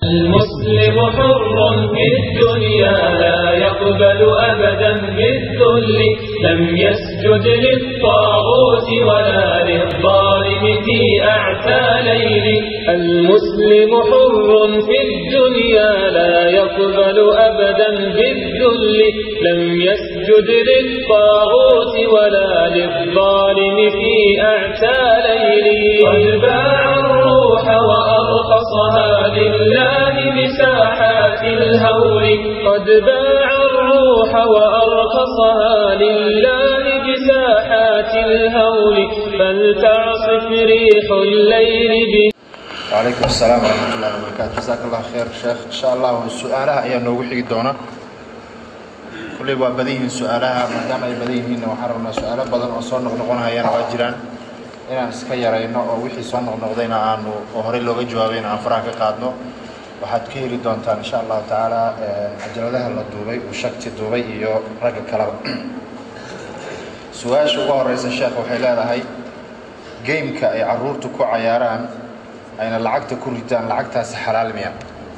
المسلم حر في الدنيا لا يقبل أبدا بالذل لم يسجد للطاغوت ولا للظالم في أعتى ليل المسلم حر في الدنيا لا يقبل أبدا بالذل لم يسجد للطاغوت ولا للظالم في أعتى ليل قد باع الروح وأرخصها لله بساحات الهول قد باع الروح وأرخصها لله بساحات الهول فلتعصف ريح الليل ب وعليكم السلام ورحمة الله وبركاته جزاك الله خير شيخ إن شاء الله su-aalaha ayaa noogu xigi doona kulley waa badan yihiin su-aalaha maadaama ay badan yihiinna waxaan rabnaa su-aalo badan oo soo noqnoqonayana waa jiraan inaan iska yarayno oo wixii soo noqnoqdayna aanu oo horey looga jawaabayna aan faraha ka qaadno waxaad ka heli doontaan insha allahu tacaala cajaladaha la duubay uu shagti duubay iyo ragga kaleba su-aasha ugu horeysa sheekh waxay leedahay gameka ay caruurtu ku cayaaraan ayna lacagta ku ridaan lacagtaasi xalaal miya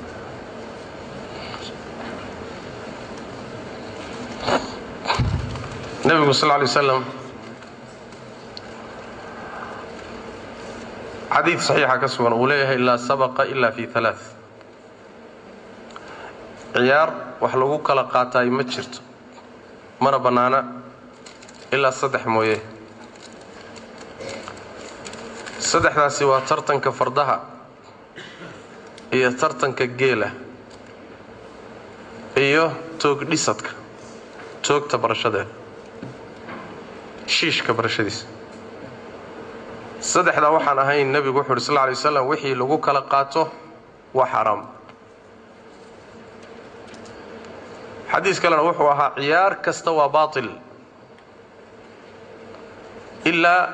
nebigu sal lay slam xadiid saxiixa ka sugan uu leeyahay laa sabaqa ila fi alaa ciyaar wax lagu kala qaataay ma jirto mana bannaana ilaa saddex mooye saddexdaasi waa tartanka fardaha iyo tartanka geela iyo toog dhisadka toogta barashadeeda shiishka barashadiisa saddexdaa waxaan ahayn nebigu wuxu uhi sal lla lay waslam wixii lagu kala qaato waa xaaraam xadiis kalena wuxuu ahaa ciyaar kasta waa baatil ilaa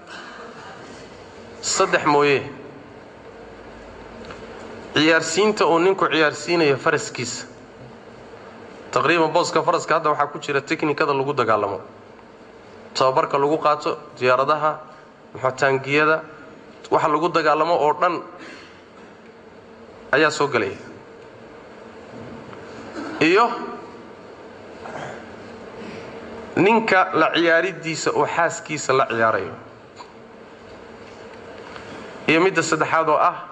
saddex mooye ciyaarsiinta uu ninku ciyaarsiinayo faraskiisa taqriiban booska faraska hadda waxaa ku jira teknikada lagu dagaalamo tababarka lagu qaato diyaaradaha muxotaangiyada waxa lagu dagaalamo oo dhan ayaa soo gelaya iyo ninka la ciyaaridiisa oo xaaskiisa la ciyaarayo iyo midda saddexaad oo ah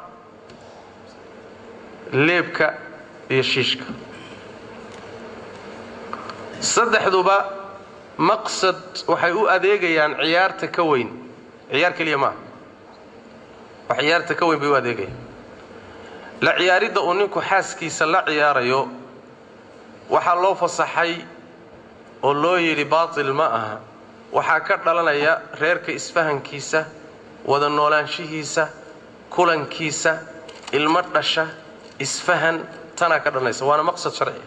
leebka iyo shiishka saddexduba maqsad waxay u adeegayaan ciyaarta ka weyn ciyaar keliya maaha wax ciyaarta ka weyn bay u adeegayaan la ciyaaridda uu ninku xaaskiisa la ciyaarayo waxaa loo fasaxay oo loo yidhi baatil ma aha waxaa ka dhalanaya reerka isfahankiisa wada noolaanshihiisa kulankiisa ilmo dhasha isfahan tanaa ka dhalanaysa waana maqsad sharciga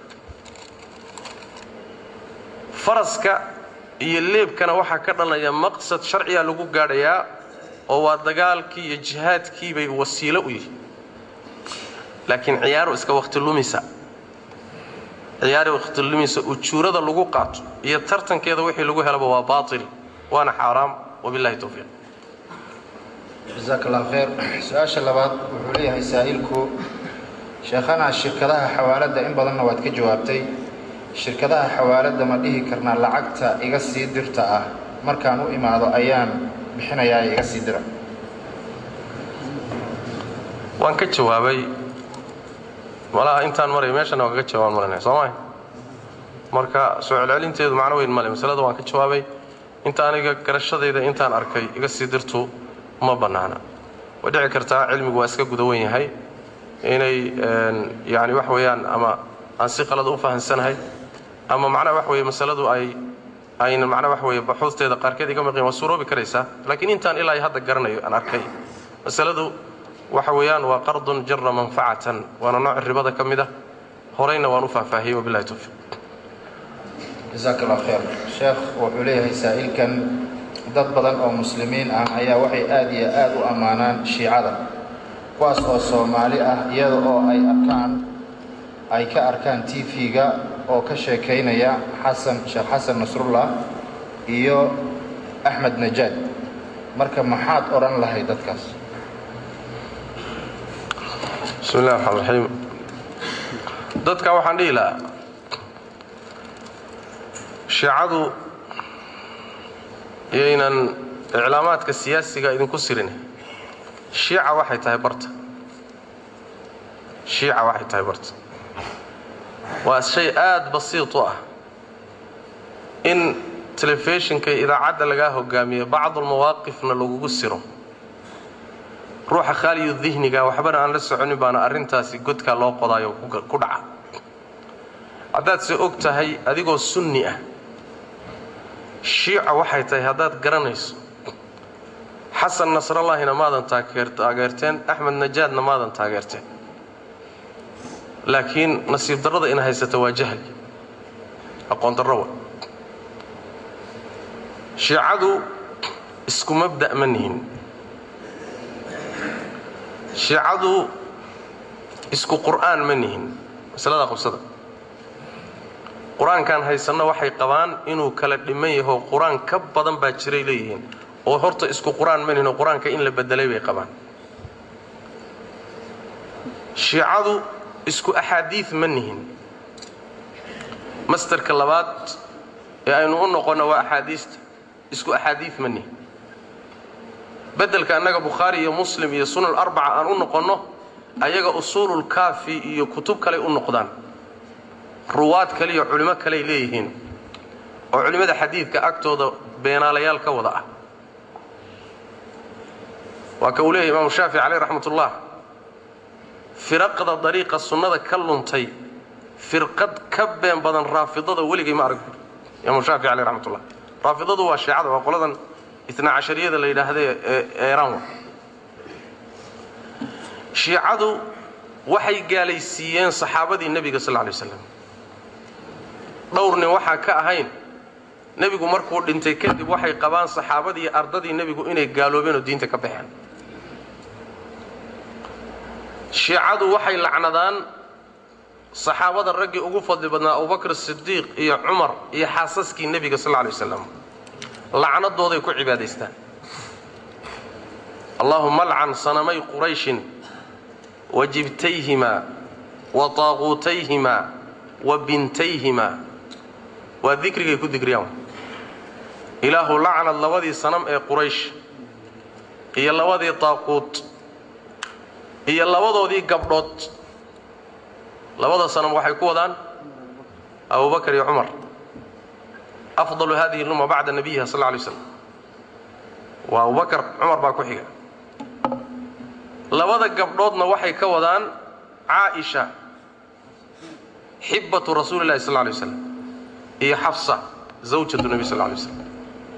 faraska iyo leebkana waxaa ka dhalanaya maqsad sharciga lagu gaadhayaa oo waa dagaalkii iyo jihaadkii bay wasiilo u yihi laakiin ciyaaru iska wakhti lumisa ciyaari wakhti lumisa ujuurada lagu qaato iyo tartankeeda wixii lagu helaba waa baatil waana xaaraam wabillahi towfiiq jazaak allah khayr su-aasha labaad wuxuu leeyahay saa'ilku sheekhana shirkadaha xawaaladda in badanna waad ka jawaabtay shirkadaha xawaaladda ma dhihi karnaa lacagta iga sii dirta ah markaan u imaado ayaan bixinayaa iga sii dira waan ka jawaabay malaha intaan maray meeshana waan kaga jawaaban maranaya soo mahay marka soo celcelinteedu macno weyn male masalada waan ka jawaabay inta aniga garashadayda intaan arkay iga sii dirtu ma bannaana way dhici kartaa cilmigu waa iska guda wen yahay inay yani wax weeyaan ama aan si qalad u fahansanahay ama macnaha wax weeye masaladu ay ayna macnaha wax weeye baxuusteeda qaarkeed iga maqin waa suuroobi karaysaa laakiin intaan ilaa hadda garanayo aan arkay masaladu waxa weeyaan waa qardun jara manfacatan waana nooc ribada ka mid ah horeyna waan u faahfaahiyey wabillahi towfiiq jazaak allah khayr sheekh wuxuu leeyahay saa'ilkan dad badan oo muslimiin ah ayaa waxay aad iyo aad u ammaanaan shiicada kuwaas oo soomaali ah iyada oo ay arkaan ay ka arkaan t v-ga oo ka sheekaynaya xasan sheekh xasan nasrullah iyo axmed najaad marka maxaad odhan lahay dadkaas bismi illahi raxmaan raxiim dadka waxaan dhihi lahaa shiicadu iyaynan iclaamaadka siyaasiga idinku sirin shiica waxay tahay barta shiica waxay tahay barta waa shay aada basiid u ah in telefishinka iyo idaacadda lagaa hogaamiyo bacdulmawaaqifna lagugu siro ruuxa khaaliyu dihniga waxbana aan la soconin baana arrintaasi godkaa loo qodaayo ku dhaca haddaad se og tahay adigoo sunni ah shiica waxay tahay haddaad garanayso xasan nasrallaahina maadan taageerteen axmed najaadna maadan taageerteen laakiin nasiib darrada ina haysata waa jahli aqoon darro wa shiicadu isku mabda' ma nihin shiicadu isku qur'aan ma nihin masalada qabsada qur-aankan haysanno waxay qabaan inuu kala dhiman yaho qur-aan ka badan baa jiray leeyihiin oo horta isku qur-aan ma nihin oo qur-aanka in la bedelay bay qabaan shiicadu isku axaadiid ma nihin mastarka labaad ee aynu u noqonno waa axaadiista isku axaadiid ma nihin bedelka annaga bukhaari iyo muslim iyo sunan arbaca aan u noqonno ayaga usuululkaafi iyo kutub kaley u noqdaan ruwaad kale iyo culimo kaley leeyihiin oo culimmada xadiidka agtooda beenaalayaal ka wada ah waa ka uu leeyahy imaamu shaafici caleyh raxmatullah firaqda dariiqa sunnada ka luntay firqad ka been badan raafidada weligay ma arag imaamu shaafici caleyh raxmatullah raafidadu waa shiicada waa qoladan itna cashariyada la yidhaahdae ee eeraan wa shiicadu waxay gaalaysiiyeen saxaabadii nebiga sal lay slam dhowr nin waxaa ka ahayn nebigu markuu dhintay kadib waxay qabaan saxaabadii iyo ardadii nebigu inay gaaloobeen oo diinta ka baxeen shiicadu waxay lacnadaan saxaabada raggii ugu fadli badnaa abubakr sidiiq iyo cumar iyo xaasaskii nebiga sal lay wasalam lacnadooday ku cibaadaystaan allahuma alcan sanamay qurayshin wa jibtayhimaa wa taaquutayhimaa wa bintayhimaa waa dikrigay ku digriyaan ilaahu lacnad labadii sanam ee quraysh iyo labadii taaquut iyo labadoodii gabdhood labada sanam waxay ku wadaan abubakar iyo cumar afdalu hadihi lumma bacda nabiyiha sal lay slam waa abubakar cumar baa ku xiga labada gabdhoodna waxay ka wadaan caaisha xibbatu rasuuli lahi sal lay waslam iyo xafsa zawjatu nebi sal lay slam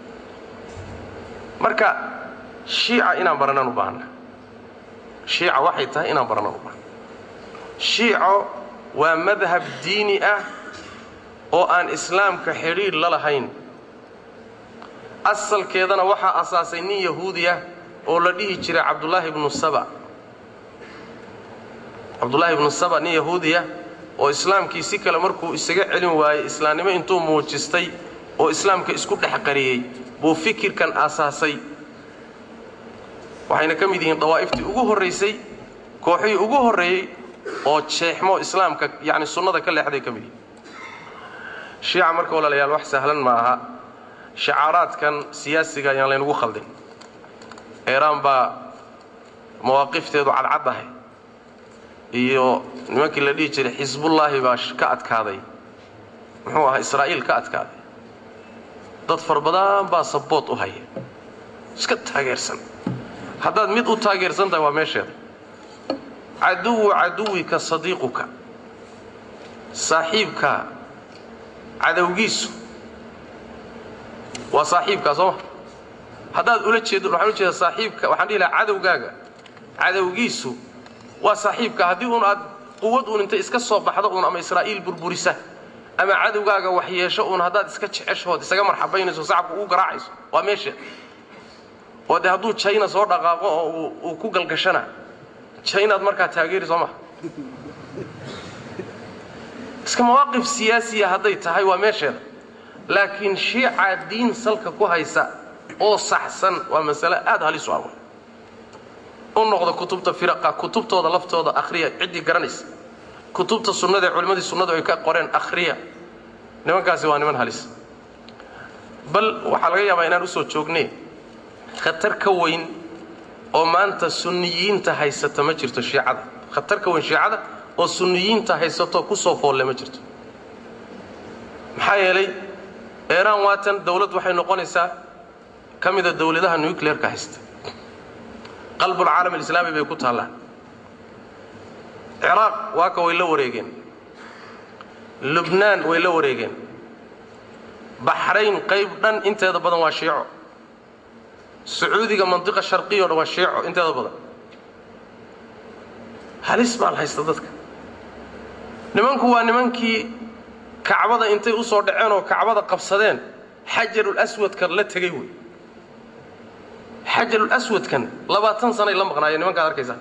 marka shiica inaan baranaan u baahana shiica waxay tahay inaan baranaan u baahana shiico waa madhab diini ah oo aan islaamka xidhiidh la lahayn asalkeedana waxaa asaasay nin yahuudi ah oo la dhihi jiray cabdulaahi ibnu saba cabdullaahi ibnu saba nin yahuudi ah oo islaamkii si kale markuu isaga celin waayey islaamnimo intuu muujistay oo islaamka isku dhex qariyey buu fikirkan aasaasay waxayna ka mid yihiin dawaa'iftii ugu horraysay kooxihii ugu horreeyey oo jeexmo islaamka yacni sunnada ka leexday ka mid yihiin shiica marka walaalayaal wax sahlan ma aha shacaaraadkan siyaasiga ayaan laynagu khaldin eeraan baa mawaaqifteedu cadcaddahay iyo nimankii la dhihi jiray xisbullaahi baa ka adkaaday muxuu ahaa israa'iil ka adkaaday dad far badan baa saboot u haya iska taageersan haddaad mid u taageersan tahay waa meesheeda caduwu caduwika sadiiquka saaxiibka cadowgiisu waa saaxiibkaa soo ma haddaad ula jeedo waxaan u jeedaa saaxiibka waxaan dhihi lahaa cadowgaaga cadowgiisu waa saaxiibka haddii uun aad quwad uun intay iska soo baxdo uun ama israa'iil burburisa ama cadowgaaga wax yeesho uun haddaad iska jeceshood isaga marxabaynayso sacabka ugu garaacayso waa meesha oo dee hadduu jayna soo dhaqaaqo oo uu ku galgashana jaynaad markaa taageeri soo maha iska mawaaqif siyaasiya hadday tahay waa meesheeda laakiin shiica diin salka ku haysa oo saxsan waa masale aad halis u ah u noqda kutubta firaqa kutubtooda laftooda akhriya ciddii garanaysa kutubta sunnada ee culimmadii sunnadu ay ka qoreen akhriya nimankaasi waa niman halis bal waxaa laga yaabaa inaan usoo joognay khatar ka weyn oo maanta sunniyiinta haysata ma jirto shiicada khatar ka weyn shiicada oo sunniyiinta haysato kusoo foolle ma jirto maxaa yeelay eeraan waatan dawlad waxay noqonaysaa ka mida dawladaha nucleerka haysta qalbulcaalam alislaami bay ku taallaan ciraaq waa ka way la wareegeen lubnaan way la wareegeen baxrayn qayb dhan inteeda badan waa shiico sacuudiga mandiqa sharqiya o dhan waa shiico inteeda badan halis baa la haysta dadka nimanku waa nimankii kacbada intay u soo dhaceen oo kacbada qabsadeen xajarul aswadkan la tegey wey xajarul aswadkan labaatan sanay la maqnaayeen nimankaad arkaysaa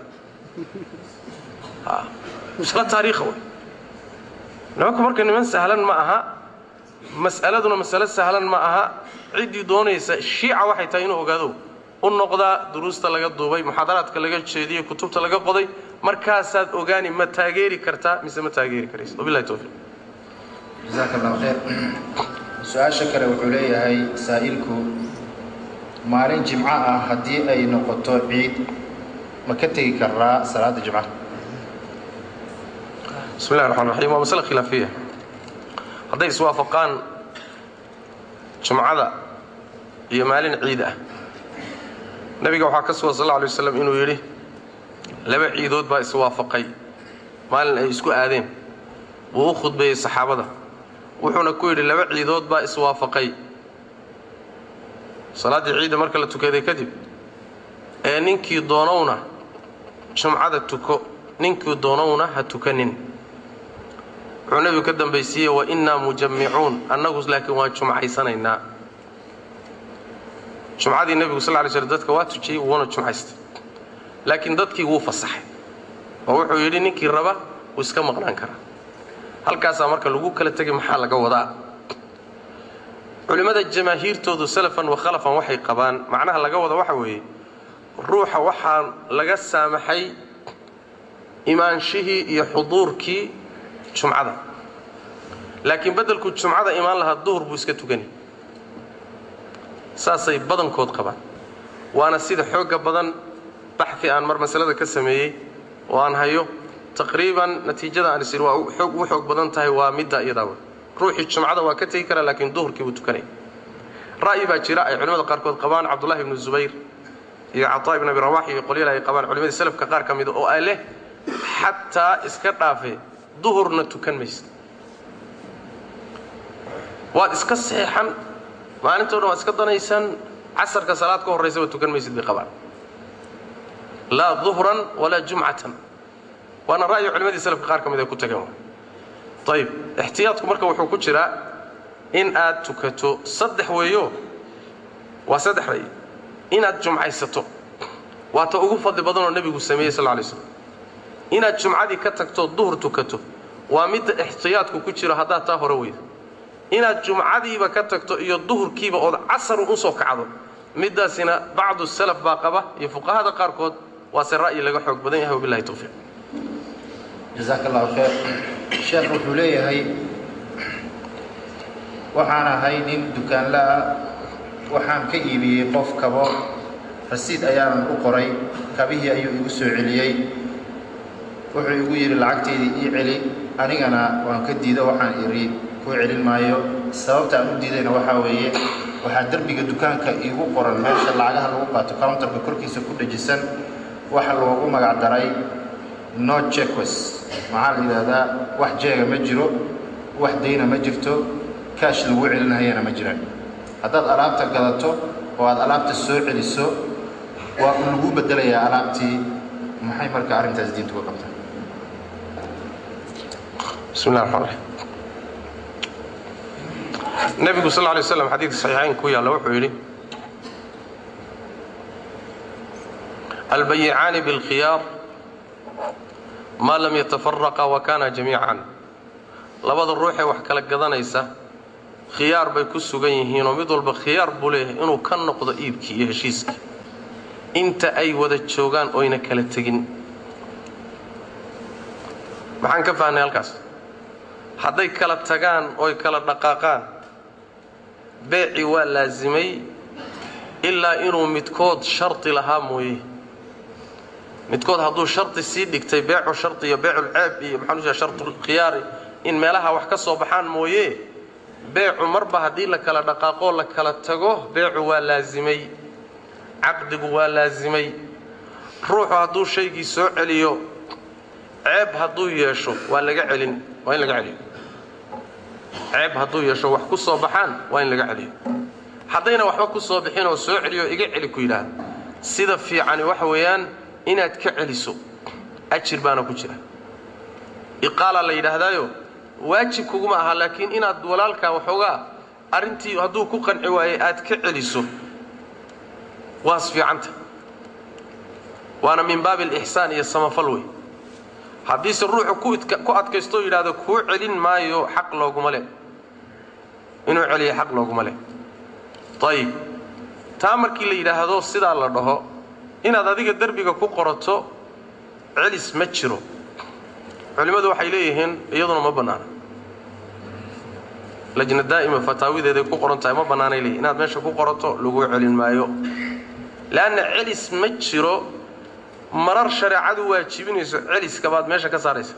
isla taariikha wey nimanku marka niman sahlan ma aha mas'aladuna masale sahlan ma aha ciddii doonaysa shiica waxay tahay inuu ogaado u noqdaa duruusta laga duubay muxaadaraadka laga jeediyey kutubta laga qoday markaasaad ogaani ma taageeri kartaa mise ma taageeri karaysa wabillahi tawfiiq jasaaka allahu khayr su-aasha kale wuxuu leeyahay saa'ilku maalin jimco ah haddii ay noqoto ciid ma ka tegi karaa salaada jimcaha bismi llahi raxmaan raxiim waa masale khilaafiya hadday iswaafaqaan jumcada iyo maalin ciid ah nebiga waxaa ka sugan sal lla alay waslam inuu yidhi laba ciidood baa iswaafaqay maalin ay isku aadeen wuu u khudbeeyey saxaabada wuxuuna ku yidhi laba ciidood baa iswaafaqay salaaddii ciidda marka la tukaday kadib ee ninkii doonowna jumcada tuko ninkii doonowna ha tukanin wuxuu nebigu ka dambaysiiyey wa innaa mujammicuun annagu laakiin waan jumcaysanaynaa jumcadii nebigu sal lay slm dadka waa tujiyey wuuna jumcaystay laakiin dadkii wuu fasaxay oo wuxuu yidhi ninkii raba wuu iska maqnaan karaa halkaasaa marka lagu kala tegay maxaa laga wadaa culimmada jamaahiirtoodu salafan wa khalafan waxay qabaan macnaha laga wada waxa weeye ruuxa waxaa laga saamaxay imaanshihii iyo xuduurkii jumcada laakiin beddelkuu jumcada imaan lahaa duhur buu iska tukani saasay badankood qabaan waana sida xoogga badan baxi aan mar masalada ka sameeyey oo aan hayo taqriiban natiijada aan isir waa xoog ugu xoog badan tahay waa midda iyadaa ruuxii jumcada waa ka tegi karaa laakiin duhurkii buu tukanaya ra'yi baa jira ay culimmada qaarkood qabaan cabdullahi ibnu zubayr iyo cataa ibn abi rawax iyo qolyal ay qabaan culimadii salafka qaar ka mida oo ay leh xataa iska dhaafe duhurna tukan maysa waad iska seexan maalintoo dhan waad iska danaysan casarka salaad ka horraysaba tukan maysid bay qabaan laa duhran walaa jumcatan waana ra'yi culimadii salafka qaar ka mid ay ku tageen ayib ixtiyaadku marka wuxuu ku jiraa in aad tukato saddex weeyo waa saddex ra'yi inaad jumcaysato waa ta ugu fadli badanoo nebigu sameeyey sal lay slam inaad jumcadii ka tagto duhur tukato waa midda ixtiyaadku ku jiro haddaad taa hore weydo inaad jumcadiiba ka tagto iyo duhurkiiba ood casar u soo kacdo middaasina bacdu salaf baa qaba iyo fuqahada qaarkood waase ra'yi laga xoog badan yahay wabilahi tawfiiq jasaaka allahu khayr sheekh wuxuu leeyahay waxaan ahay nin dukaanla ah waxaan ka iibiyey qof kabo rasiid ayaanan u qoray kabihii ayuu igu soo celiyey wuxuu igu yidhi lacagteydii ii celi anigana waan ka diido waxaan idhi kuu celin maayo sababta aan u diidayna waxaa weeye waxaa derbiga dukaanka iigu qoran meesha lacagaha lagu qaato countarka korkiisa ku dhajisan waxa loogu magac daray no cheques maxaa la yidhaahdaa wax jeega ma jiro wax dayna ma jirto kaash lagu celinahayana ma jiraan haddaad alaabta gadato oo aad alaabta soo celiso waa un lagu beddelayaa alaabtii maxay marka arrintaas diintu ka qabtaa bismi llahi raxmaan raxiim nebigu sal lay slam xadiidka saxiixayn ku yaalla wuxuu yidhi albayicaani bilkhiyaar maa lam yatafaraqa wa kaana jamiican labada ruuxee wax kala gadanaysa khiyaar bay ku sugan yihiinoo mid walba khiyaar buu leeyahay inuu ka noqdo iibkii iyo heshiiskii inta ay wada joogaan oyna kala tegin maxaan ka fahnay halkaas hadday kala tagaan oy kala dhaqaaqaan beeci waa laasimay ilaa inuu midkood shardi lahaa mooye midkood hadduu shardi sii dhigtay beecu shardi iyo beeculceeb iyo maxaan ujeeda shartulkhiyaari in meelaha wax ka soo baxaan mooye beecu marba haddii la kala dhaqaaqoo la kala tago beecu waa laasimay caqdigu waa laasimay ruuxu hadduu shaygii soo celiyo ceeb hadduu yeesho waa laga celin waa in laga celiyo ceeb hadduu yeesho wax ku soo baxaan waa in laga celiyo haddayna waxba ku soo bixin oo soo celiyo iga celi ku yidhaah sida fiicani waxa weeyaan inaad ka celiso ajir baana ku jira iqaala la yidhaahdaayo waajib kuguma aha laakiin inaad walaalkaa waxoogaa arrintii hadduu ku qanci waayey aad ka celiso waas fiicanta waana min baabi alixsaan iyo samafal wey haddiise ruuxu ku adkaystoo yidhaahdo kuu celin maayo xaq looguma leh inuu celiya xaq looguma leh ayib taa markii la yidhaahdo sidaa la dhaho inaad adiga derbiga ku qorato celis ma jiro culimmadu waxay leeyihiin iyaduna ma bannaana lajna daa'ima fataawideeday ku qoran tahay ma bannaanay leeyihin inaad meesha ku qorato laguu celin maayo leanna celis ma jiro marar shareecadu waajibinayso celiska baad meesha ka saaraysa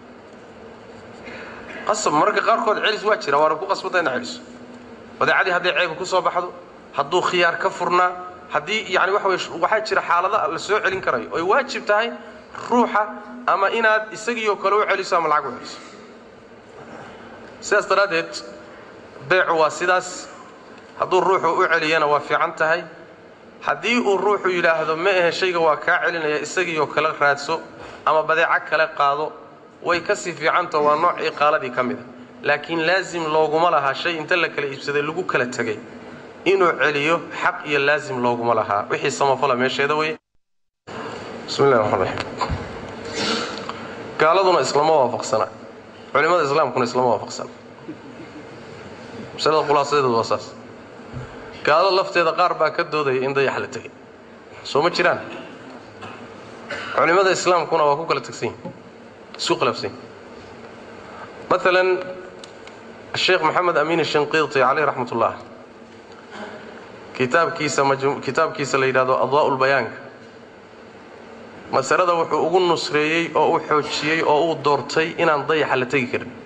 qasab mararka qaarkood celis waa jira waana ku qasbanta ina celiso badeecadii hadday ceebka ku soo baxdo hadduu khiyaar ka furnaa haddii yani waxa wey waxaa jira xaalada la soo celin karayo oy waajib tahay ruuxa ama inaad isagiioo kale u celiso ama lacag u celiso sidaas daraaddeed beecu waa sidaas hadduu ruuxu u celiyana waa fiican tahay haddii uu ruuxu yidhaahdo ma ahe shayga waa kaa celinaya isagiioo kale raadso ama badeeco kale qaado way ka sii fiicantao waa nooc iqaaladii ka mid a laakiin laasim looguma lahaa shay inta la kala iibsaday lagu kala tegay inuu celiyo xaq iyo laasim looguma lahaa wixii samafala meesheeda wey bismi llahi raxmaan raxiim gaaladuna islama waafaqsana culimmada islaamkuna islama waafaqsana masalada khulaasadeedu waa saas gaalada lafteeda qaar baa ka doodaya in dayax la tegay soo ma jiraan culimmada islaamkuna waa ku kala tegsan yihin isku khilaafsan yihin maalan sheekh maxamed amiin shinqiiti caleyh raxmat ullah kitaabkiisa kitaabkiisa la yidhahdo adaa lbayaanka masalada wuxuu ugu nusreeyey oo u xoojiyey oo uu doortay inaan dayaxa la tegi karin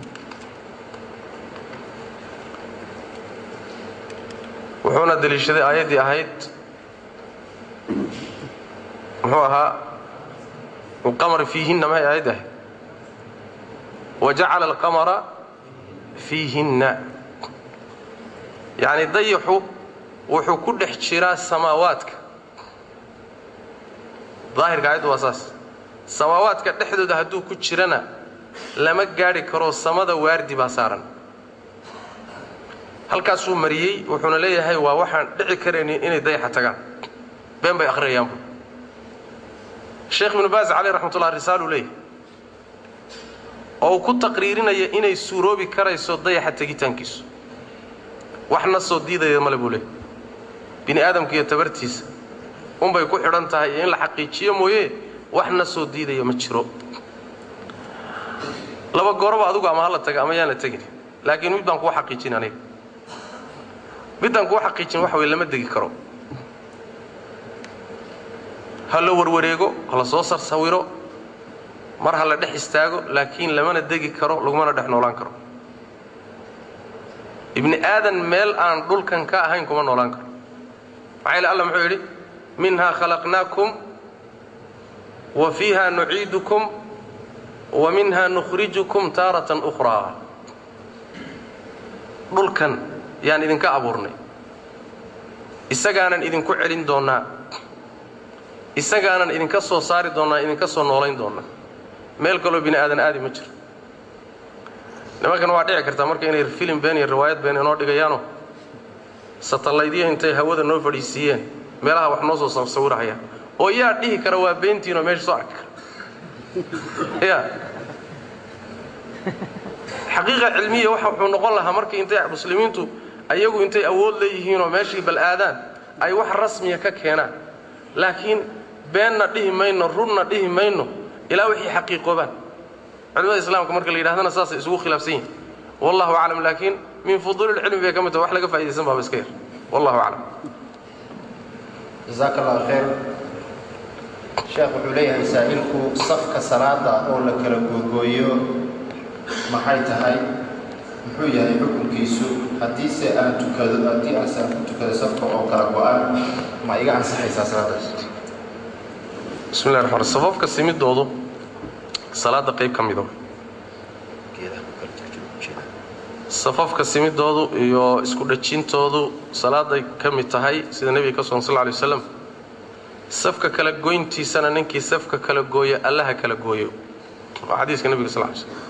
wuxuuna deliishaday aayaddii ahayd muxuu ahaa alqamara fiihinna mahay aayaddi ahayd wajacala alqamara fiihinna yacni dayaxu wuxuu ku dhex jiraa samaawaadka daahirka aayaddu waa saas samaawaadka dhexdooda hadduu ku jirana lama gaadhi karo samada waardi baa saaran halkaasuu mariyey wuxuuna leeyahay waa waxaan dhici karaynin inay dayaxa tagaan been bay akhriyayaanbu sheekh ibnu baas caleyh raxmatullah risaaluu leeyahay oo uu ku taqriirinaya inay suuroobi karayso dayaxa tegitaankiisu waxna soo diidaya male buu leeyahy bini aadamka iyo tabartiisa unbay ku xidhan tahay in la xaqiijiyo mooye waxna soo diidaya ma jiro laba gooroba adugu ama hala taga ama yaan la tegin laakiin mid baan kuu xaqiijin aniga middaan kuu xaqiijin waxa weye lama degi karo ha la warwareego ha la soo sarsawiro mar ha la dhex istaago laakiin lamana degi karo lagumana dhex noolaan karo ibni aadan meel aan dhulkan ka ahayn kuma noolaan karo maxaa yile alla muxuu yidhi minhaa khalaqnaakum wa fiiha nuciidukum wa minha nukhrijukum taaratan ukhraa dhulkan yaan idinka abuurnay isagaanan idinku celin doonnaa isagaanan idinka soo saari doonnaa idinka soo noolayn doonnaa meel kaloo bini aadan aadi ma jiro nimankan waa dhici kartaa marka inay filim been iyo riwaayad been inoo dhigayaano satallaydyo intay hawada noo fadhiisiiyeen meelaha wax noo soo sawirahaya oo yaa dhihi kara waa beentiinoo meesha soo arki kara ya xaqiiqa cilmiya waxa wuxuu noqon lahaa marka intay muslimiintu ayagu intay awood leeyihiinoo meeshii bal aadaan ay wax rasmiya ka keenaan laakiin beenna dhihi mayno runna dhihi mayno ilaa wixii xaqiiqoobaan culimada islaamka marka la yidhahdana saasay isugu khilaafsan yihin wallahu aclam laakiin min fuduuli lcilmi bay ka mid tahay wax laga fa'idaysan baaba iska yar wallahu aclam jazaaka allahu khayr sheekh wuxuu leeyahay saa'ilku safka salaada oo la kala googooyo maxay tahay muxuu yahay xukunkiisu haddiise aan tukado haddii aase aan ku tukado safka oo kala go-an ma iga ansaxaysaa salaadaas bismi llahi raxmaan safafka simidoodu salaada qayb ka mida safafka simidoodu iyo isku dhajintoodu salaaday ka mid tahay sida nebiga ka sugan sal lla alay waslam safka kala goyntiisana ninkii safka kala gooya allaha kala gooyo waa xadiiska nebiga sal lay slm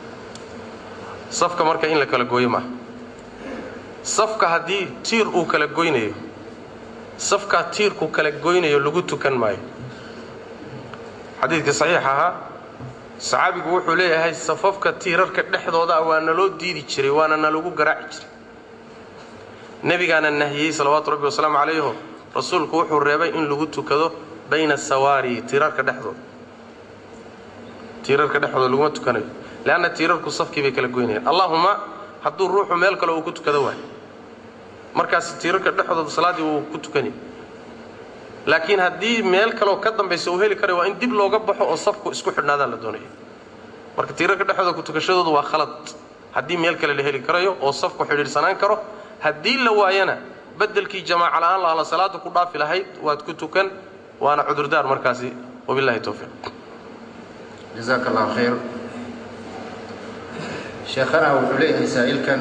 safka marka in la kala gooyo maaha safka haddii tiir uu kala goynayo safkaa tiirku kala goynayo lagu tukan maayo xadiidkii saxiix ahaa saxaabigu wuxuu leeyahay safafka tiirarka dhexdooda waa naloo diidi jiray waana nalagu garaaci jiray nebigaana nahiyey salawaatu rabbi wasalaamu calayho rasuulku wuxuu reebay in lagu tukado bayna sawaari tiirarka dhexdooda tiirarka dhexdooda laguma tukanayo leanna tiirarku safkii bay kala goynayaan allahuma hadduu ruuxu meel kale uu ku tukado waayo markaas tiirarka dhexdooda salaaddii wuu ku tukanay laakiin haddii meel kaleoo ka dambaysa uu heli karayo waa in dib looga baxo oo safku isku xidhnaadaan la doonaya marka tiirarka dhexdooda ku tukashadoodu waa khalad haddii meel kale la heli karayo oo safku xidhiidhsanaan karo haddii la waayana bedelkii jamaaca la'aan laala salaada ku dhaafi lahayd waad ku tukan waana cudurdaar markaasi wabillahi towfiiq jazaaka allahu khayr sheekhana wuxuu leeyahay saa'ilkan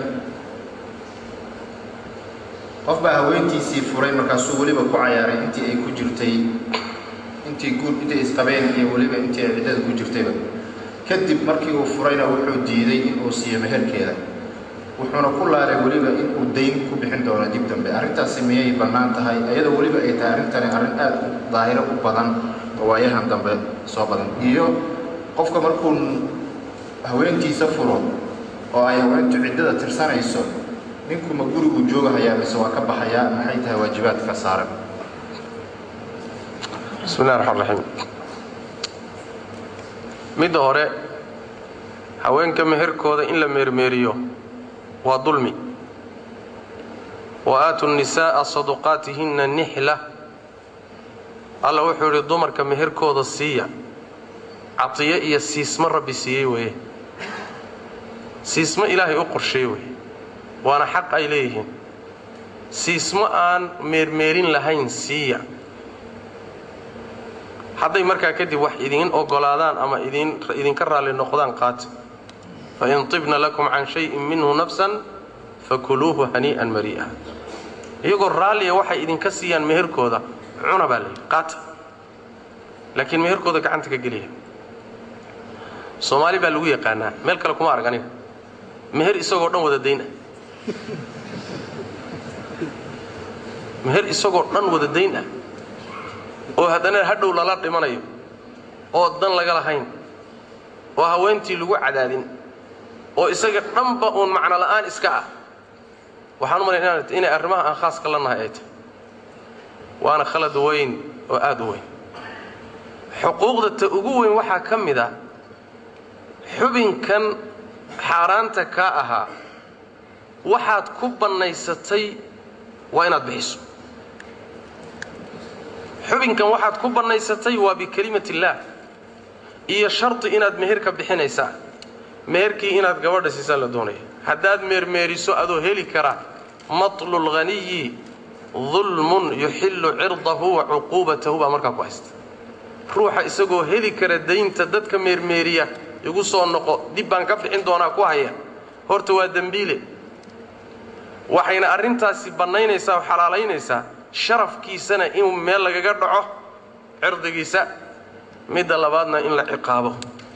qof baa haweentiisii furay markaasuu weliba ku cayaaray intii ay ku jirtay intii guud intay isqabeen iyo weliba intii ay ciddada ku jirtayba kadib markii uu furayna wuxuu diiday inuu siiyo meherkeeda wuxuuna ku laalay weliba inuu dayn ku bixin doono dib dambe arrintaasi miyay bannaan tahay iyadoo weliba ay tahay arrintani arrin aad u daahiro u badan oo waayahan dambe soo badan iyo qofka markuu haweentiisa furo oo ay haweentu ciddada tirsanayso ninku ma guriguu joogahayaa mise waa ka baxayaa maxay tahay waajibaadka saaran bismi llahi raxmaan raxiim midda hore haweenka meherkooda in la meermeeriyo waa dulmi wa aatu nisaa'a saduqaatihinna nixla alla wuxuu yidhi dumarka meherkooda siiya catiyo iyo siismo rabbi siiyey weeye siismo ilaahay u qorsheey weye waana xaq ay leeyihiin siismo aan meermeerin lahayn siiya hadday markaa kadib wax idiin ogolaadaan ama idin idinka raalli noqdaan qaata fain tibna lakum can shayin minhu nafsan fakuluuhu hanii'an marii'a iyagoo raalliya waxay idinka siiyaan meherkooda cuna baa layidhi qaata laakiin meherkooda gacanta ka geliya soomaali baa lagu yaqaanaa meel kale kuma arag aniga meher isagoo dhan wada dayn ah meher isagoo dhan wada dayn ah oo haddana hadhow lala dhimanayo oo dan laga lahayn oo haweentii lagu cadaadin oo isaga dhanba uun macno la'aan iska ah waxaan u malaya inay arrimaha aan khaaska la nahay ay tahay waana khalad weyn oo aad u weyn xuquuqda ta ugu weyn waxaa ka mid ah xubinkan xaaraanta kaa ahaa waxaad ku bannaysatay waa inaad bixiso xubinkan waxaad ku bannaysatay waa bikelimati illaah iyo shardi inaad meherka bixinaysaa meherkii inaad gabadha siisaan la doonaya haddaad meermeeriso adoo heli kara matlu lghaniyi dulmun yuxillu cirdahu wa cuquubatahu baa markaa ku haysta ruuxa isagoo heli kara daynta dadka meermeeriya igu soo noqo dib baan ka bixin doonaa ku haya horta waa dembiile waxayna arrintaasi bannaynaysaa oo xalaalaynaysaa sharafkiisana in meel lagaga dhaco cirdigiisa midda labaadna in la ciqaabo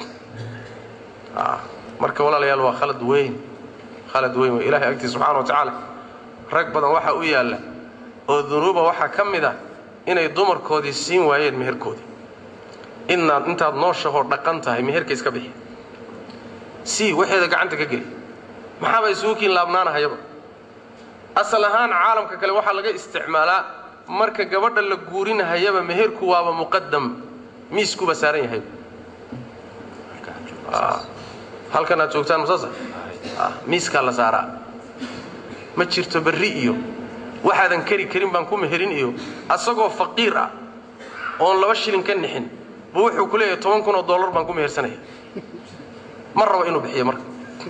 marka walaalayaal waa khalad weyn khalad weyn wey ilahay agtiisa subxana wa tacaala rag badan waxaa u yaalla oo dunuuba waxaa ka mid ah inay dumarkoodii siin waayeen meherkoodii inaad intaad nooshahoo dhaqan tahay meherka iska bixi sii waxeeda gacanta ka geli maxaaba isugu kiin laabnaanahayaba asal ahaan caalamka kale waxaa laga isticmaalaa marka gabadha la guurinahayaba meherku waaba muqadam miiskuba saaran yahay halkan aad joogtaan masaasa miiskaa la saaraa ma jirto berri iyo waxaadan keri karin baan ku meherin iyo asagoo faqiir ah oon laba shilin ka nixin buu wuxuu ku leeyahay toban kun oo dollar baan ku mehersanaya ma rabo inuu bixiyo marka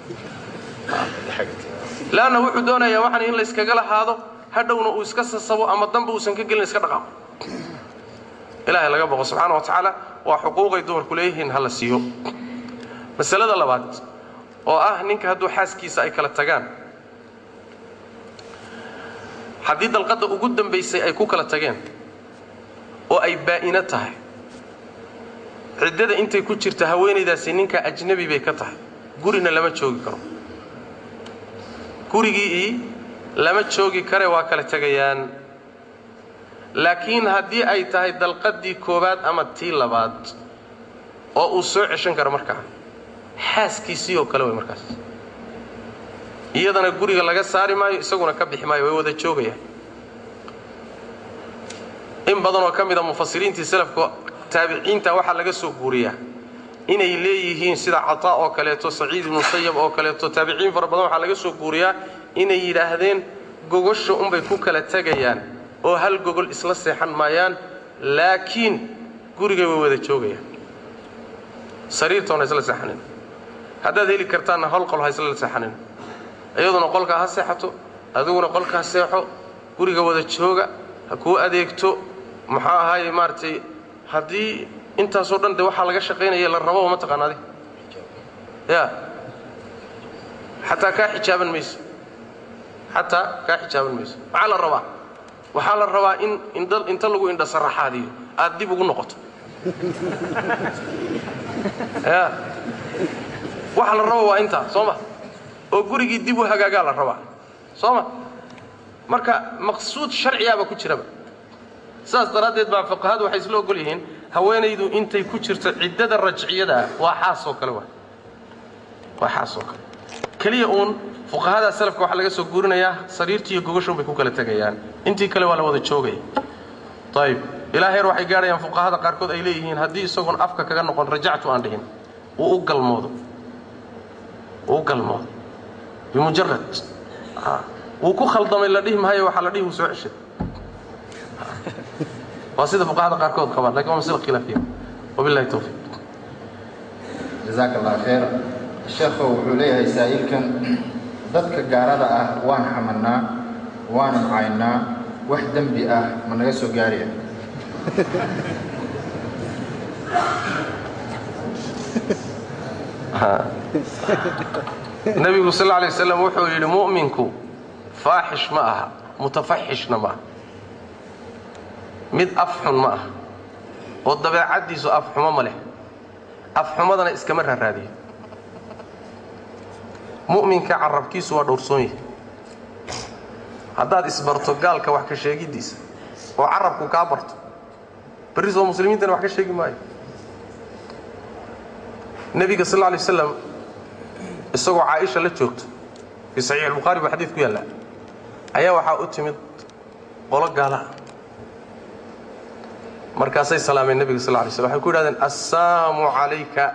leanna wuxuu doonayaa waxaan in layskaga lahaado hadhowna uu iska sasabo ama danba uusan ka gelin iska dhaqaaqo ilaahay laga boqo subxaana wa tacaala waa xuquuqay dumarku leeyihiin ha la siiyo masalada labaad oo ah ninka hadduu xaaskiisa ay kala tagaan haddii dalqadda ugu dambaysay ay ku kala tageen oo ay baa'ino tahay ciddada intay ku jirta haweenaydaasi ninka ajnabi bay ka tahay gurina lama joogi karo gurigii lama joogi kare waa kala tegayaan laakiin haddii ay tahay dalqaddii koowaad ama tii labaad oo uu soo ceshan karo markaa xaaskiisii oo kale way markaas iyadana guriga laga saari maayo isaguna ka bixi maayo way wada joogayaan in badanoo ka mida mufasiriintii salafka taabiciinta waxaa laga soo guuriyaa inay leeyihiin sida cataa oo kaleeto saciid ibnu musayab oo kaleeto taabiciin fara badan waxaa laga soo guuriyaa inay yidhaahdeen gogosha unbay ku kala tegayaan oo hal gogol isla seexan maayaan laakiin gurigay way wada joogayaan sariirtoona isla seexanin haddaad heli kartaanna hol qol ha isla seexanin iyaduna qolkaa ha seexato adiguna qolkaa seexo guriga wada jooga ha kuu adeegto maxaa ahaaye maaragtay haddii intaasoo dhan de waxaa laga shaqaynaya la rababa ma taqaana adi ya xataa kaa xijaaban mayso xataa kaa xijaaban mayso maxaa la rabaa waxaa la rabaa in indha inta lagu indha saraxaadiyo aad dib ugu noqoto ya waxa la raba waa intaa soo ma oo gurigii dib u hagaagaa la rabaa soo ma marka maqsuud sharciyaaba ku jiraba saas daraaddeed baa fuqahadu waxay isla ogol yihiin haweenaydu intay ku jirto ciddada rajciyada waa xaas oo kale waa waa xaas oo kale keliya uun fuqahada salafka waxaa laga soo guurinayaa sariirtii iyo gogoshuun bay ku kala tegayaan intii kale waa la wada joogaya ayib ilaa heer waxay gaadhayaan fuqahada qaarkood ay leeyihiin haddii isagoon afka kaga noqon rajactu aan dhihin uu u galmoodo uu u galmoodo bimujarad wuu ku khaldamay la dhihi maayo waxaa la dhihi wuu soo ceshay waa sida fuqahada qaarkood qabaan lakin waa masala khilaafiya wabillahi tawfiiq jazaaka allah khayr sheekhow wuxuu leeyahay saa'ilkan dadka gaarada ah waan xamanaa waanan caynaa wax dembi ah ma naga soo gaaraya nebigu sal lla alay waslam wuxuu yidhi mu'minku faaxish ma aha mutafaxishna ma aha mid afxun ma aha oo dabeecaddiisu afxumo ma leh afxumadana iskama raaraadiyo mu'minka carabkiisu waa dhowrsoon yahay haddaad isbarto gaalka wax ka sheegiddiisa oo carabku kaa barto berri soo muslimiintana wax ka sheegi maayo nebiga sal lla alay waslam isagoo caaisha la joogto fii saxiix albukhaari buu xadiid ku yaallaa ayaa waxaa u timid qolo gaala ah markaasay salaameen nebiga sal lay slam waxay ku yidhahdeen assaamu calayka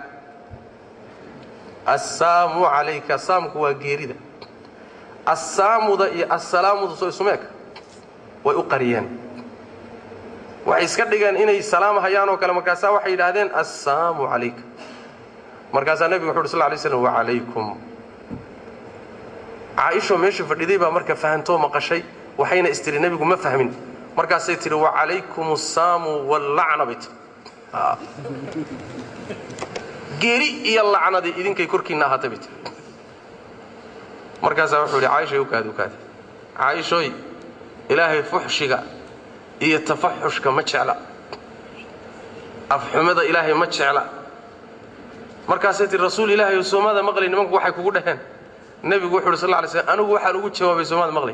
assaamu calayka saamku waa geerida assaamuda iyo assalaamuda soo isumeeka way u qariyeen waxay iska dhigeen inay salaam hayaan oo kale markaasaa waxay yidhaahdeen assaamu calayka markaasaa nebigu wuxu uhi sl lay slam wacalaykum caaishoo meesha fadhiday baa marka fahantoo maqashay waxayna istiri nebigu ma fahmin markaasay tihi wacalaykum assaamu wallacna bay tii geeri iyo lacnadii idinkay korkiinna ahaatay bay tii markaasaa wuxuu yidhi caaishay ukaadi ukaadi caaishooy ilaahay fuxshiga iyo tafaxushka ma jecla afxumada ilaahay ma jecla markaasay tii rasuul ilaahay oo soomada maqlay nimanku waxay kugu dhaheen nebigu wuxu uhi sal lla lay slam anigu waxaan ugu jawaabay soomada maqlay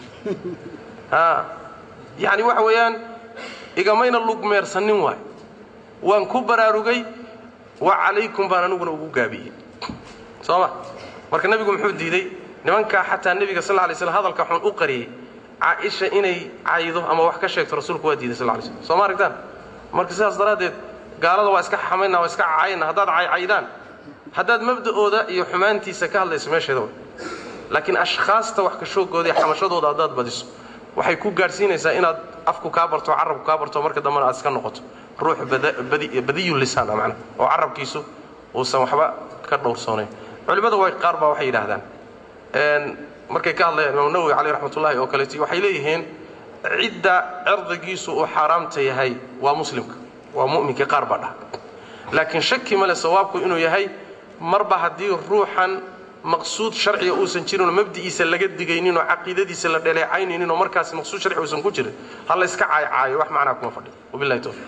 a yacni waxa weeyaan igamayna lugmeersanin waay waan ku baraarugay wa calaykum baan aniguna ugu gaabiyey soo ma marka nebigu muxuu diiday nimankaa xataa nebiga sal lla lay slam hadalka xun u qariyey caaisha inay caydo ama wax ka sheegto rasuulku waa diiday sal lla lay slam soo ma aragtaan marka sidaas daraaddeed gaalada waa iska xamayna waa iska cayna haddaad caycaydaan haddaad mabda'ooda iyo xumaantiisa ka hadlayso meesheeda way laakiin ashkhaasta wax ka shoogooda iyo xamashadooda haddaad badiso waxay ku gaadhsiinaysaa inaad afku kaa barto carabku kaa barto marka dambena aad iska noqoto ruux badiyu lisaan ah macnaha oo carabkiisu uusan waxba ka dhowrsoonayn culimmada way qaar baa waxay yidhaahdaan markay ka hadlayaan imaam nawowi caleyh raxmatullahi oo kaleeti waxay leeyihiin cidda cirdigiisu uu xaaraamta yahay waa muslimka waa mu'minka qaar baa dhaha laakiin shaki male sawaabku inuu yahay marba haddii ruuxan maqsuud sharciga uusan jirinoo mabdi'iisa laga digayninoo caqiidadiisa la dhaleecayninoo markaas maqsuud sharci uusan ku jirin ha la yska caaycaayo wax macnaa kuma fadhiyo wabillahi towfiiq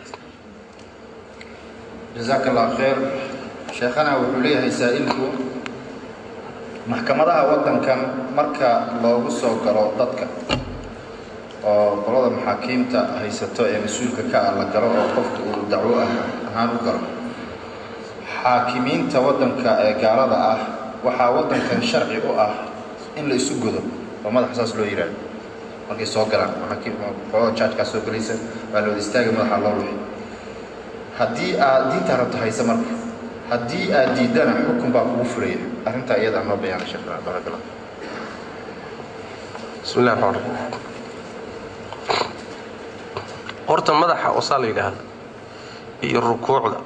jazaaka allah khayr sheekhana wuxuu leeyahay saa'ilku maxkamadaha waddankan marka loogu soo galo dadka oo qolada maxaakiimta haysato ee mas-uulka ka ah la galo oo qofka uu dacwo ah ahaan u galo xaakimiinta waddanka ee gaalada ah waxaa waddankan sharci u ah in la isu godo oo madaxa saas loo yidhaahdo markay soo galaan qolada jaajkaa soo gelaysa waa la wada istaaga madaxa loo luxi haddii aad diintaa rabto hayse marka haddii aad diiddana xukun baa kugu fulaya arrintaa iyadaa noo bayaana sheekh barakallah bismi illahi raxmaan raxiim horta madaxa osaa la yidhaahda iyo rukuucda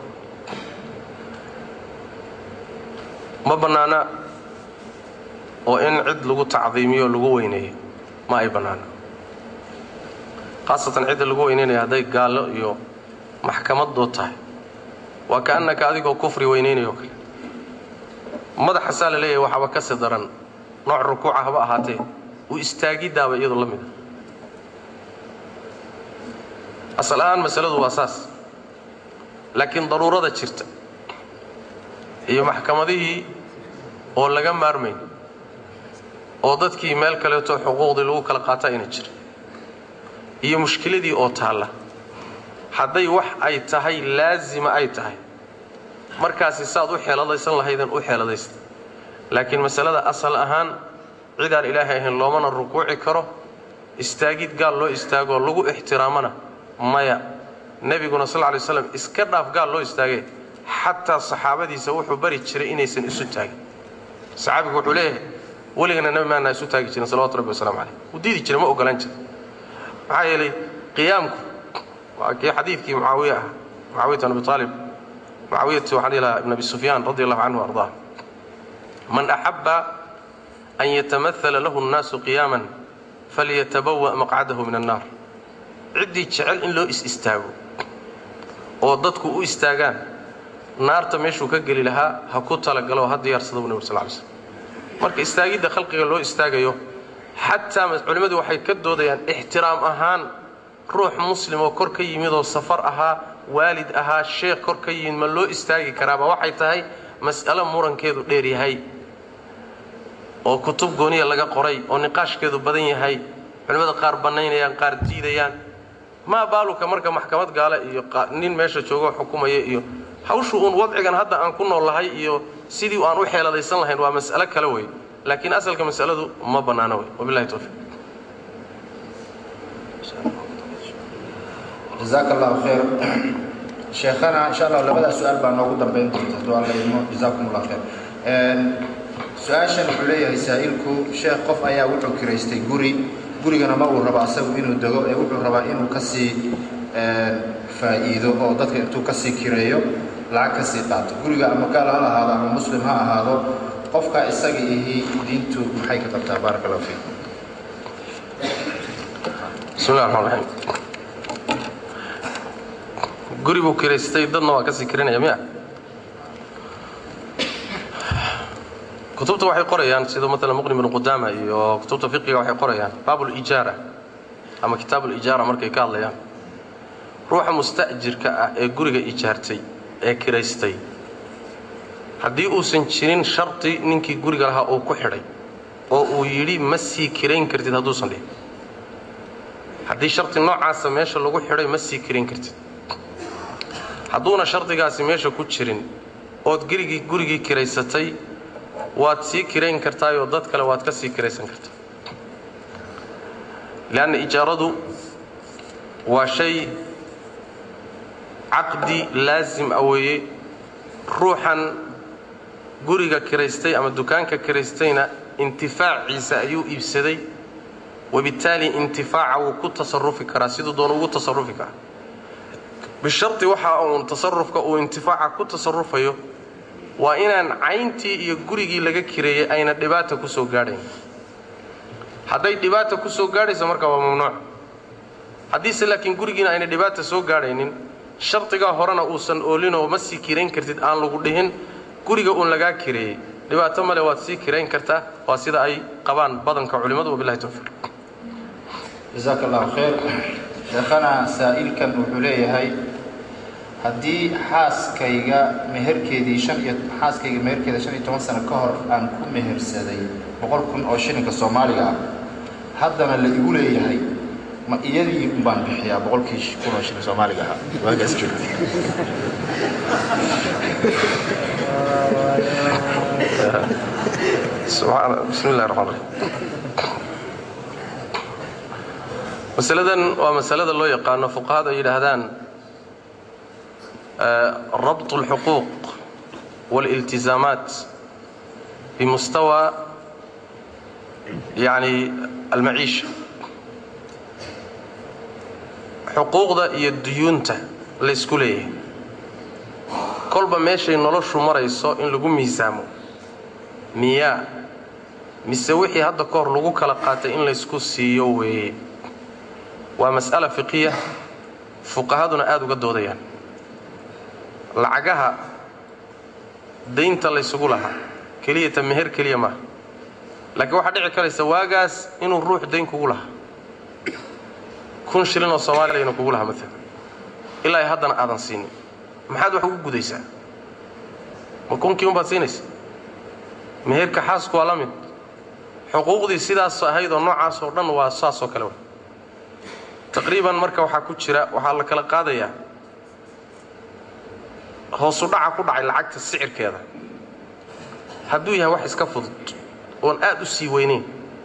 ma bannaana oo in cid lagu tacdiimiyo o lagu weyneeyo ma ay bannaana khaasatan cidda lagu weyneynaya hadday gaallo iyo maxkamadood tahay waa kaannaka adigoo kufri weynaynayo kale madaxasaa la leeyahay waxaaba ka si daran nooc rukuuca haba ahaatee u istaagiddaaba iyadoo la mid a asal ahaan masaladu waa saas laakiin daruurada jirta iyo maxkamadihii oo laga maarmayn oo dadkii meel kaleeto xuquuqdii lagu kala qaata ayna jirin iyo mushkiladii oo taalla hadday wax ay tahay laasima ay tahay markaasi saad u xeeladaysan lahaydeen u xeeladaysta laakiin masalada asal ahaan cidaan ilaahay ahayn loomana rukuuci karo istaagid gaal loo istaagoo lagu ixtiraamana maya nebiguna sal ly slam iska dhaaf gaal loo istaagee xataa saxaabadiisa wuxuu bari jiray inaysan isu taagin saxaabigu wuxuu leeyahay weligana nebi maana isu taagi jirin salawatu rabbi waslamu caleyh wuu diidi jiray ma ogolaan jira maxaa yeelay qiyaamku waa kii xadiidkii mucaawiye ah mucaawiyat bin abi aalib mucaawiyatu waxaan dhihi lahaa ibn abi sufyaan radi allahu canhu ardaa man axabba an yatamahala lahu nnaasu qiyaaman falyatabawa maqcadahu min annaar ciddii jecel in loo is istaago oo dadku u istaagaan naarta meeshuu ka geli lahaa ha ku talagalo ha diyaarsada bu nabig sal ly slm marka istaagidda khalqiga loo istaagayo xataa culimmadu waxay ka doodayaan ixtiraam ahaan ruux muslim oo kor ka yimid oo safar ahaa waalid ahaa sheekh kor ka yimid ma loo istaagi karaaba waxay tahay mas'alo murankeedu dheer yahay oo kutub gooniya laga qoray oo niqaashkeedu badan yahay culimmada qaar bannaynayaan qaar diidayaan maa baaluka marka maxkamad gaale iyo nin meesha joogoo xukumaya iyo hawshu uun wadcigan hadda aan ku noollahay iyo sidii aan u xeeladaysan lahayn waa mas'alo kale wey laakiin asalka mas'aladu ma bannaano wey wabillahi towfiiq jazaaka allahu khayr sheekhana insha allah labadaa su-aal baa noogu dambayn doonta hadduu alla idmo jazaakum allah khayr su-aashan wuxuu leeyahay saa'ilku sheekh qof ayaa wuxuu kiraystay guri gurigana ma uu rabo asagu inuu dego ee wuxuu rabaa inuu ka sii faa'iido oo dadka intuu ka sii kireeyo lacag ka sii qaato guriga ama gaal ha ahaado ama muslim ha ahaado qofka isaga ihi diintu maxay ka qabtaa baaraka allahu fiikum bismi llahi raxmaan raxiim guri buu kiraystay dadna waa ka sii kirinaya miya kutubta waxay qorayaan sida maalan muqni bnu qudaama iyo kutubta fiqiga waxay qorayaan baab lijaara ama kitaab lijaara markay ka hadlayaan ruuxa musta'jirka ah ee guriga ijaartay ee kiraystay haddii uusan jirin shardi ninkii guriga lahaa uu ku xidhay oo uu yidhi ma sii kirayn kartid hadduusan dhihin haddii shardi noocaasa meesha lagu xidhay ma sii kirayn kartid hadduuna shardigaasi meesha ku jirin ood gerigii gurigii kiraysatay waad sii kirayn kartaayoo dad kale waad ka sii kiraysan kartaa leanna ijaaradu waa shay caqdi laasim a weeye ruuxan guriga kiraystay ama dukaanka kiraystayna intifaaciisa ayuu iibsaday wabittaali intifaaca wuu ku tasarufi karaa siduu doona ugu tasarufi karaa bisharti waxa uun tasarufka uu intifaaca ku tasarufayo waa inaan cayntii iyo gurigii laga kireeyey ayna dhibaata ku soo gaadhayn hadday dhibaata ku soo gaadhayso marka waa mamnuuc haddiise laakiin gurigiina ayna dhibaata soo gaadhaynin shardigaa horena uusan oolinoo ma sii kirayn kartid aan lagu dhihin guriga uun lagaa kireeyey dhibaato male waad sii kirayn kartaa waa sida ay qabaan badanka culimmadu wabilahi towfiiq jasaaka allahu khayr sheekhana saa'ilkan wuxuu leeyahay haddii xaaskayga meherkeedii shan iyo xaaskayga meherkeeda shan iyo toban sano ka hor aan ku mehersaday boqol kun oo shilinka soomaaliga ah haddana la igu leeyahay ma iyadii un baan bixiyaa boqolkii kun oo shilin soomaaliga ahaa waagaas joogtay subxaana bismi illahi raxmaan raxiim masaladan waa masalada loo yaqaano fuqahadu ay yidhaahdaan rabt اlxuquuq wاliltizaamaat bimustawa yani almaciisha xuquuqda iyo duyuunta laysku leeyahay kolba meeshay noloshu marayso in lagu miisaamo miyaa mise wixii hadda ka hor lagu kala qaatay in laysku siiyo weeye waa mas'ala fiqiya fuqahaduna aada uga doodayaan lacagaha daynta laysugu lahaa keliyata meher keliya maaha laakiin waxaa dhici karaysa waagaas inuu ruux dayn kugu lahaa kun shilin oo soomaaliya inuu kugu lahaa maalan ilaa ay haddana aadan siinin maxaad wax ugu gudaysaa ma kunkii unbaad siinaysa meherka xaasku waa la mid xuquuqdii sidaas ahayd oo noocaas oo dhan waa saas oo kale wa taqriiban marka waxaa ku jira waxaa la kala qaadayaa hoosu dhaca ku dhacay lacagta sicirkeeda hadduu yahay wax iska fudud oon aad u sii weynayn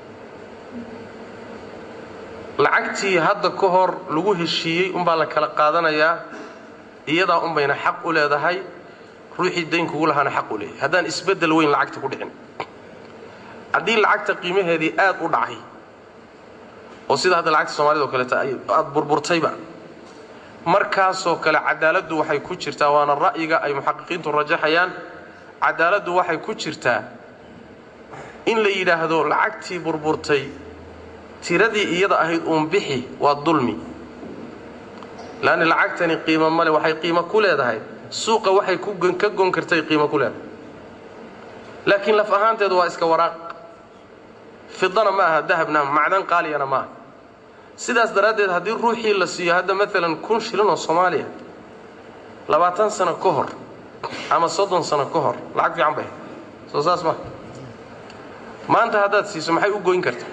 lacagtii hadda ka hor lagu heshiiyey unbaa la kala qaadanayaa iyadaa unbayna xaq u leedahay ruuxii dayn kugu lahaana xaq u leeyahay haddaan isbeddel weyn lacagta ku dhicin haddii lacagta qiimaheedii aad u dhacay oo sida hadda lacagta soomaalida o kaleeta aad burburtayba markaasoo kale cadaaladdu waxay ku jirtaa waana ra'yiga ay muxaqiqiintu rajaxayaan cadaaladdu waxay ku jirtaa in la yidhaahdo lacagtii burburtay tiradii iyada ahayd uun bixi waa dulmi laanna lacagtani qiimo male waxay qiimo ku leedahay suuqa waxay ka gon kartay qiimo ku leedahay laakiin laf ahaanteedu waa iska waraaq fidana ma aha dahabna macdan qaaliyana ma aha sidaas daraaddeed haddii ruuxii la siiyo hadda maalan kun shilin oo soomaaliya labaatan sano ka hor ama soddon sano ka hor lacag fiican bay soo saas ma maanta haddaad siiso maxay u goyn kartaa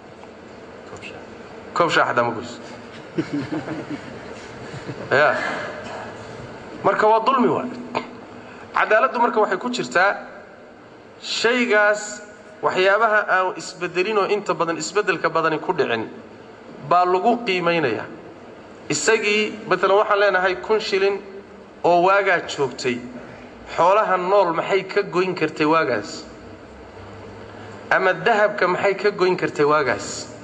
koob shaax haddaa ma goyso ya marka waa dulmi waay cadaaladdu marka waxay ku jirtaa shaygaas waxyaabaha aan isbedelinoo inta badan isbeddelka badani ku dhicin baa lagu qiimaynayaa isagii maalan waxaan leenahay kun shilin oo waagaa joogtay xoolaha nool maxay ka goyn kartay waagaas ama dahabka maxay ka goyn kartay waagaas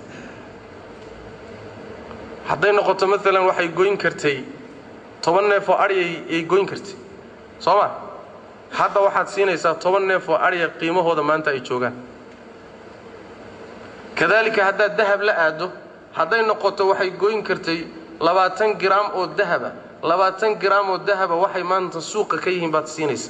hadday noqoto maalan waxay goyn kartay toban neef oo aryay ay goyn kartay soo ma hadda waxaad siinaysaa toban neef oo arya qiimahooda maanta ay joogaan kadaalika haddaad dahab la aaddo hadday noqoto waxay goyn kartay labaatan giraam oo dahaba labaatan giraam oo dahaba waxay maanta suuqa ka yihiin baad siinaysaa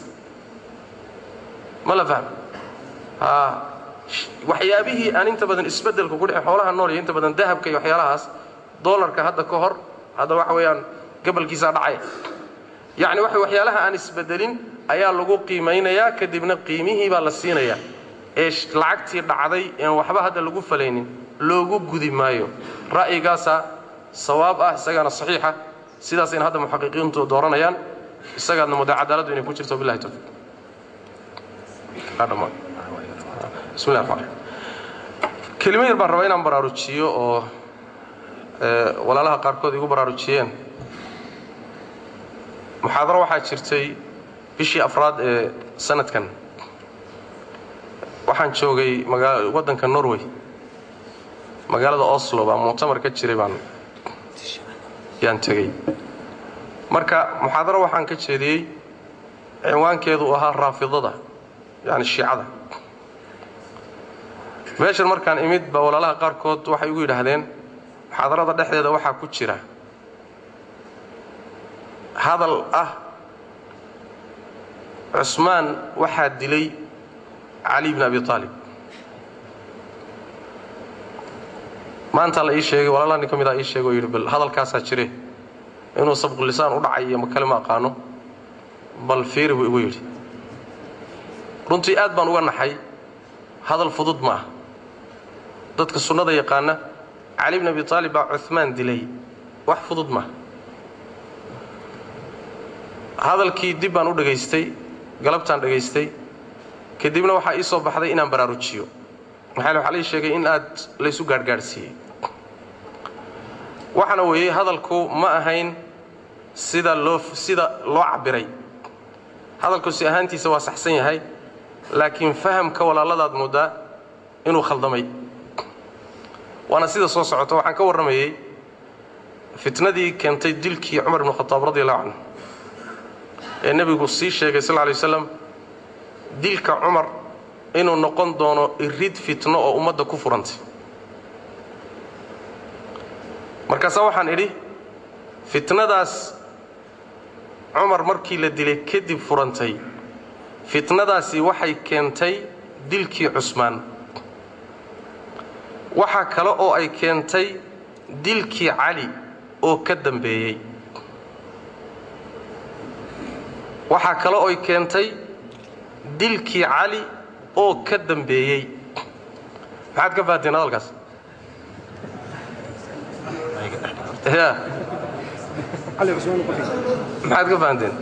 ma la fahmo haa waxyaabihii aan inta badan isbeddelka ku dhici xoolaha nool iyo inta badan dahabka iyo waxyaalahaas doolarka hadda ka hor hadda waxa weeyaan gabalkiisaa dhacaya yacni waxa waxyaalaha aan isbedelin ayaa lagu qiimaynayaa kadibna qiimihii baa la siinayaa ee lacagtii dhacday een waxba hadda lagu falaynin loogu gudi maayo ra'yigaasaa sawaab ah isagaana saxiixa sidaasayna hadda muxaqiqiintu dooranayaan isagaadna mudda cadaaladdu inay ku jirto billahi tawfiiq bismillahi raxmaan raxiim kelimo yar baan rabaa inaan baraarujiyo oo walaalaha qaarkood igu baraarujiyeen muxaadaro waxaa jirtay bishii afraad ee sanadkan waxaan joogay magaa waddanka norway magaalada oslo baa muctamar ka jiray baan yaan tegey marka muxaadaro waxaan ka jeediyey cinwaankeedu uu ahaa raafidada yani shiicada meeshan markaan imid baa walaalaha qaarkood waxay ugu yidhaahdeen muxaadarada dhexdeeda waxaa ku jira hadal ah cusmaan waxaa dilay cali bn abi aalib maanta la ii sheegay walaalaha nin ka mid a ii sheegay oo yidhi bal hadalkaasaa jire inuu sabqulisaan u dhacay iyo ma kale ma aqaano bal fiiri buu igu yidhi runtii aad baan uga naxay hadal fudud ma ah dadka sunnada yaqaana cali bn abi aalib baa cumaan dilay wax fudud maaha hadalkii dib baan u dhegaystay galabtaan dhegaystay kadibna waxaa ii soo baxday inaan baraarujiyo maxaa waxaa lai sheegay in aad laysu gaadhgaadhsiiyey waxaana weeyey hadalku ma ahayn sida loo sida loo cabbiray hadalku si ahaantiisa waa saxsan yahay laakiin fahamka walaaladaad moodaa inuu khaldamay waana sida soo socota waxaan ka warramayey fitnadii keentay dilkii cumar ibnu khataab radi allahu canhu ee nebigu sii sheegay sal lla lay waslam dilka cumar inuu noqon doono irid fitno oo ummadda ku furantay markaasaa waxaan idhi fitnadaas cumar markii la dilay kadib furantay fitnadaasi waxay keentay dilkii cusmaan waxaa kale oo ay keentay dilkii cali oo ka dambeeyey waxaa kale oo ay keentay dilkii cali oo ka dambeeyey maxaad ka fahanteen hadalkaas ya maxaad ka fahanteen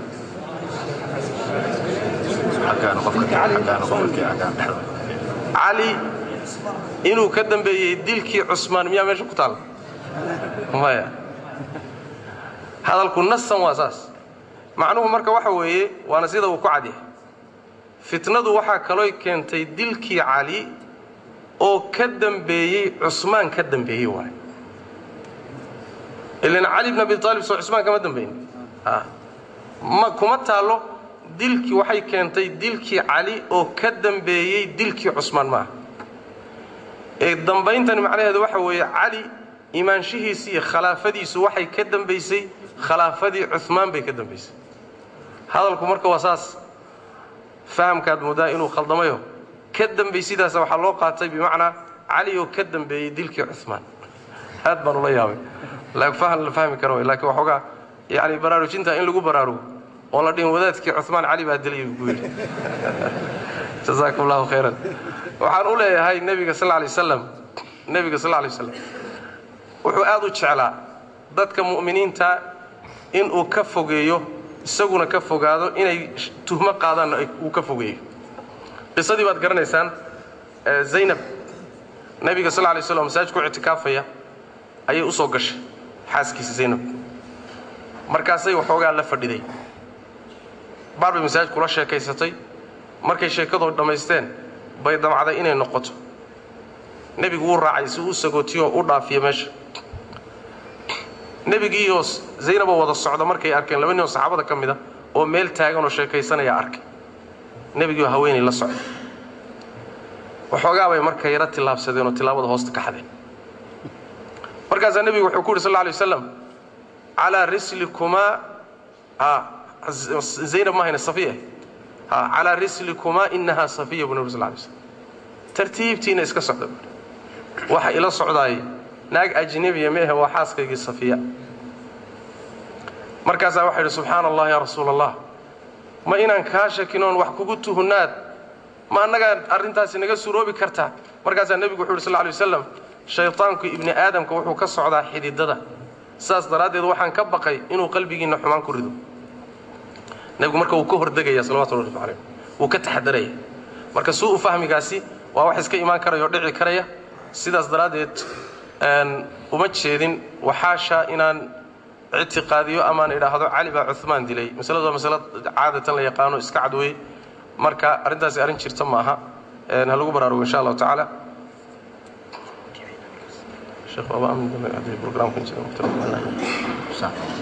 cali inuu ka dambeeyey dilkii cusmaan miyaa meesha ku taal maya hadalku nasan waa saas macnuhu marka waxa weeye waana sida uu ku cadyahay fitnadu waxaa kalooy keentay dilkii cali oo ka dambeeyey cusmaan ka dambeeyey waay ilan cali bn abi aalib soo cusmaan kama dambaynin ma kuma taallo dilkii waxay keentay dilkii cali oo ka dambeeyey dilkii cusmaan maaha ee dambayntani macnaheedu waxa weeye cali imaanshihiisi iyo khalaafadiisu waxay ka dambaysay khilaafadii cumaan bay ka dambaysay hadalku marka waa saas fahamkaad moodaa inuu khaldamayo ka dambay sidaas waxaa loo qaatay bimacnaa cali oo ka dambeeyey dilkii cumaan aad baan ula yaabay la fahmi kara way lakiin waxoogaa yani baraarujinta in lagu baraarugo oon la dhihin wadaadkii cumaan cali baa dilay buu yidhi jazaakum allahu khayran waxaan u leeyahay nebiga sal lay waslam nebiga sal lay waslam wuxuu aad u jeclaa dadka mu'miniinta inuu ka fogeeyo isaguna ka fogaado inay tuhmo qaadaanna uu ka fogeeyo qisadii baad garanaysaan zaynab nebiga sal lay slam masaajidku ictikaafaya ayay u soo gashay xaaskiisa zaynab markaasay waxoogaa la fadhiday baar bay masaajidku la sheekaysatay markay sheekadoo dhammaysteen bay damcday inay noqoto nebigu wuu raacay si uu sagootiyo u dhaafiya meesha nebigiioo zaynaboo wada socda markay arkeen laba nin oo saxaabada ka mid a oo meel taagan oo sheekaysanaya arkay nebigiioo haweenay la socda waxoogaa bay marka yaro tillaabsadeen oo tillaabada hoosta ka xadeen markaasaa nebigu wuxuu ku yidhi sal lla alay wasalam calaa rislikumaa zaynab mahayna safiya calaa rislikumaa inahaa safiya buu nebi sal lay slam tartiibtiina iska socda waxa ila socdaay naag ajnebiya meehe waa xaaskaygii safiya markaasaa waxaa yidhi subxaana allah yaa rasuula allah ma inaan kaa shakinoon wax kugu tuhunaad ma annagaa arrintaasi naga suroobi kartaa markaasaa nebigu wuxu yidhi sal lay wasalam shaytaanku ibni aadamka wuxuu ka socdaa xididada sidaas daraaddeed waxaan ka baqay inuu qalbigiinna xumaan ku rido nebigu marka wuu ka hordegaya salawatu rabbi calayh wuu ka taxadaraya marka suu u fahmigaasi waa wax iska imaan karaya oo dhici karaya sidaas daraaddeed uma jeedin waxaasha inaan ictiqaadiyo amaan idhaahdo cali baa cumaan dilay masaladu waa masalo caadatan la yaqaano iska cadwey marka arrintaasi arrin jirta ma aha ha lagu baraarugo insha allahu tacaala sheekh baaba amin dambe haddii programkan jira waqti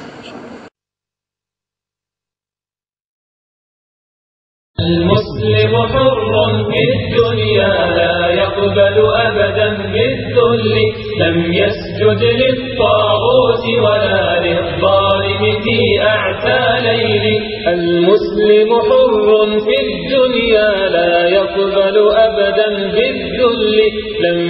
المسلم حر في الدنيا لا يقبل أبدا بالذل لم يسجد للطاغوت ولا للظالم في أعتى ليل المسلم حر في الدنيا لا يقبل أبدا بالذل لم